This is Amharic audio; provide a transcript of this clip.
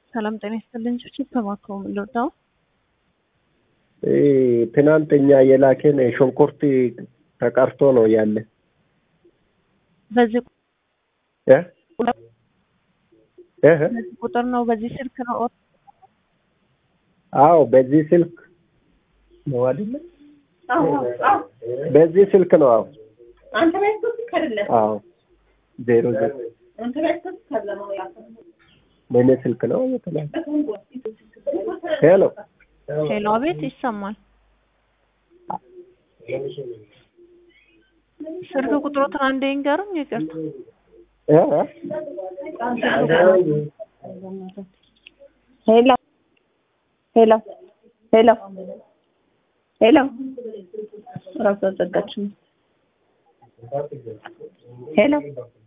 ሰላም ጤና ይስጥልኝ። ጭብጭብ ተማክሮ ምንድነው? ትናንተኛ የላከን ሽንኩርት ተቀርቶ ነው ያለ በዚህ እ እ በዚህ ቁጥር ነው በዚህ ስልክ ነው አዎ በዚህ ስልክ ነው አይደለ? በዚህ ስልክ ነው። አዎ አንተ ቤት ስልክ አይደለም። አዎ ዜሮ ዜሮ አንተ ቤት ስልክ አይደለም ነው ያልኩት። በእኔ ስልክ ነው የተላከ። ሄሎ ሄሎ፣ አቤት ይሰማል። ስልክ ቁጥሮትን አንዴ ይንገሩኝ። ይቅርታ እ ሄሎ ሄሎ ሄሎ ሄሎ ራሱ አዘጋችም። ሄሎ